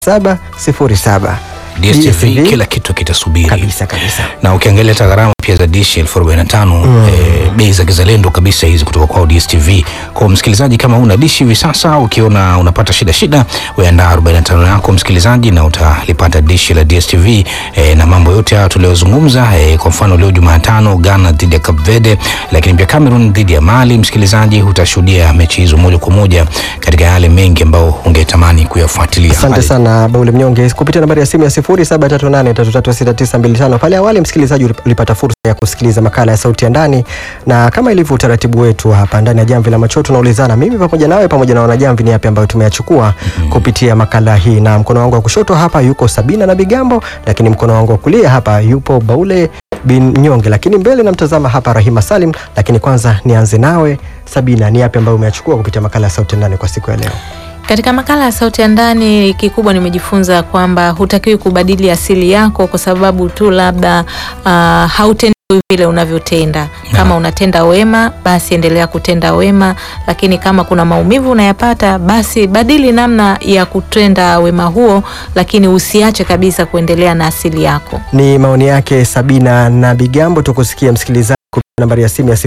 707 DSTV kila kitu kitasubiri kabisa kabisa. na ukiangalia hata gharama pia za dishi elfu arobaini na tano eh, bei za kizalendo kabisa hizi kutoka kwao DSTV. Kwa msikilizaji, kama una dishi hivi sasa, ukiona unapata shida shida, weandaa 45 yako msikilizaji, na utalipata dishi la DSTV eh, na mambo yote haya tuliyozungumza. Eh, kwa mfano leo Jumatano Ghana dhidi ya Cape Verde, lakini pia Cameroon dhidi ya Mali. Msikilizaji, utashuhudia mechi hizo moja kwa moja katika yale mengi ambayo ungetamani kuyafuatilia. Asante Hali- sana Baule Mnyonge kupitia nambari ya simu ya 0738336925. Pale awali msikilizaji ulipata fursa ya kusikiliza makala ya sauti ya ndani, na kama ilivyo utaratibu wetu hapa ndani ya Jamvi la Macho tunaulizana mimi pamoja nawe pamoja na wanajamvi ni yapi ambayo tumeyachukua kupitia makala hii, na mkono wangu wa kushoto hapa yuko Sabina na Bigambo, lakini mkono wangu wa kulia hapa yupo Baule bin Nyonge, lakini mbele namtazama hapa Rahima Salim. Lakini kwanza nianze nawe Sabina, ni yapi ambayo umeyachukua kupitia makala ya sauti ya ndani kwa siku ya leo? Katika makala ya sauti ya ndani, kikubwa nimejifunza kwamba hutakiwi kubadili asili yako kwa sababu tu labda uh, hautendi vile unavyotenda. Kama unatenda wema, basi endelea kutenda wema, lakini kama kuna maumivu unayapata, basi badili namna ya kutenda wema huo, lakini usiache kabisa kuendelea na asili yako. Ni maoni yake Sabina na Bigambo. Tukusikia msikilizaji kupitia nambari ya simu ya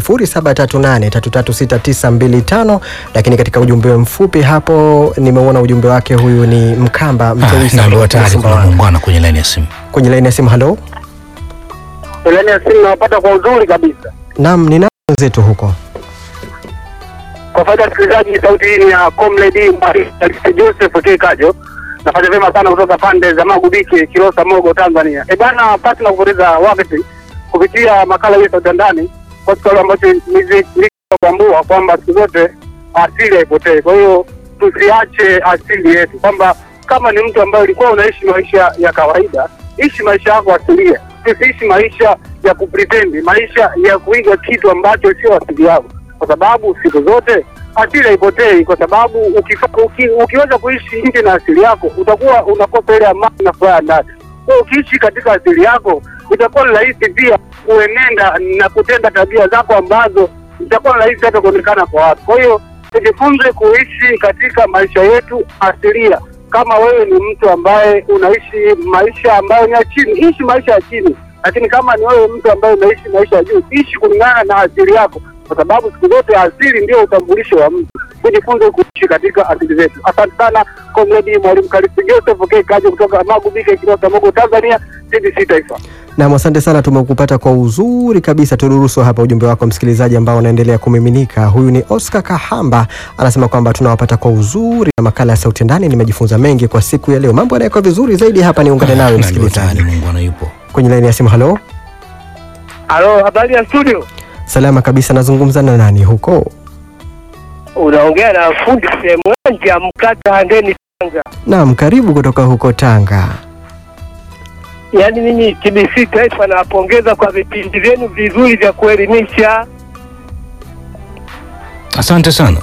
0738336925, lakini katika ujumbe mfupi hapo nimeuona ujumbe wake. Huyu ni Mkamba Ah, Mteusi naambiwa kutoka tayari kuna Sumbawanga. muungano kwenye laini ya simu. kwenye laini ya simu. Halo, Laini ya simu nawapata kwa uzuri kabisa. naam, ni nani wenzetu huko? Kwa faida ya msikilizaji, sauti hii ni ya Comrade Mwalimu Joseph K. Kajo. Nafanya vyema sana kutoka pande za Magubike, Kilosa, Mogo, Tanzania. E bana, pasi na kupoteza wakati kupitia makala hii ya sauti ya ndani, kwa sababu ambacho nilichotambua kwamba siku zote asili haipotei. Kwa hiyo tusiache asili yetu, kwamba kama ni mtu ambaye ulikuwa unaishi maisha ya kawaida, ishi maisha yako asilia. Tusiishi maisha ya kupretendi, maisha ya kuiga kitu ambacho sio asili yako, kwa sababu siku zote asili haipotei, kwa sababu ukifa, uki, ukiweza kuishi nje na asili yako utakuwa unakosa ile amani na furaha ndani. Kwa hiyo ukiishi katika asili yako itakuwa ni rahisi pia kuenenda na kutenda tabia zako ambazo itakuwa ni rahisi hata kuonekana kwa watu. Kwa hiyo tujifunze kuishi katika maisha yetu asilia. Kama wewe ni mtu ambaye unaishi maisha ambayo ni ya chini, ishi maisha ya chini, lakini kama ni wewe mtu ambaye unaishi maisha ya juu, ishi kulingana na asili yako, kwa sababu siku zote asili ndio utambulisho wa mtu. Tujifunze kuishi katika asili zetu. Asante sana Komredi Mwalimu Kalisi Joseph K. Kaji kutoka Magubike, Kilosa, Mogo, Tanzania, TBC Taifa. Naam, asante sana, tumekupata kwa uzuri kabisa. Turuhusu hapa ujumbe wako msikilizaji, ambao unaendelea kumiminika. Huyu ni Oscar Kahamba, anasema kwamba tunawapata kwa uzuri na makala ya sauti ndani. Nimejifunza mengi kwa siku ya leo, mambo yanakuwa vizuri zaidi hapa. Niungane nawe Naambiwa msikilizaji tayari muungano yupo. kwenye laini ya simu. Halo, Halo, habari ya studio? salama kabisa. Nazungumza na nani huko? Unaongea na fundi Semwanja Mkata Handeni, Tanga. Naam, karibu kutoka huko Tanga. Yaani mimi TBC Taifa nawapongeza kwa vipindi vyenu vizuri vya kuelimisha. Asante sana.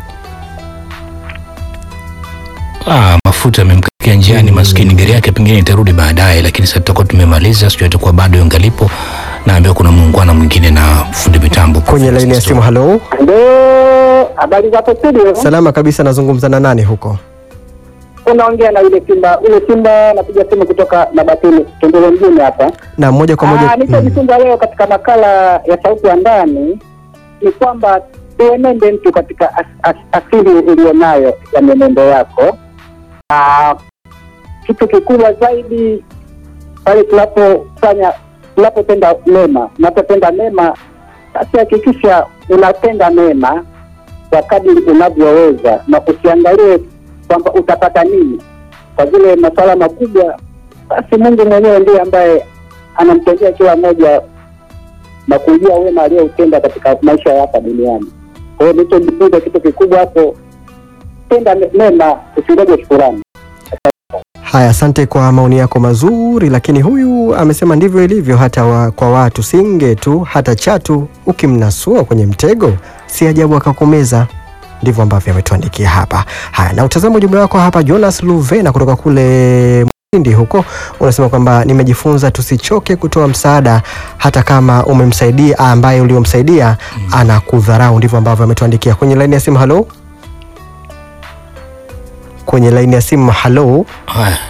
Ah, mafuta yamemkakia njiani maskini, gari yake pengine itarudi baadaye, lakini sasa tutakuwa tumemaliza, sijui atakuwa bado yungalipo. Naambiwa kuna muungwana mwingine na fundi mitambo Kwenye laini ya simu. Halo, Ndio, habari zako studio. salama kabisa. Nazungumza na nani huko? Unaongea na yule Simba, yule Simba napiga simu kutoka Mabatini, Tunduru mjini hapa. Na moja kwa moja Ah, nilichojifunza leo katika makala ya sauti ya ndani ni kwamba tuenende mtu katika as, as, asili ulionayo ya mwenendo yako. Ah, kitu kikubwa zaidi pale tunapofanya tunapotenda mema, unapotenda mema, basi hakikisha unatenda mema kwa kadiri unavyoweza na usiangalie kwamba utapata nini kwa vile masuala makubwa, basi Mungu mwenyewe ndiye ambaye anamtendea kila mmoja na kujua wema aliyoutenda katika maisha ya hapa duniani. Kwa hiyo nilichojifunza kitu kikubwa hapo, tenda me- mema, usingoje shukurani. Haya, asante kwa maoni yako mazuri, lakini huyu amesema ndivyo ilivyo hata wa, kwa watu singe tu hata chatu ukimnasua kwenye mtego si ajabu akakumeza. Ndivyo ambavyo ametuandikia hapa. Haya, na utazama ujumbe wako hapa. Jonas Luvena kutoka kule Mtindi huko unasema kwamba nimejifunza tusichoke kutoa msaada hata kama umemsaidia ambaye uliomsaidia anakudharau. Ndivyo ambavyo ametuandikia kwenye laini ya simu. Halo, kwenye laini ya simu. Halo, Haya,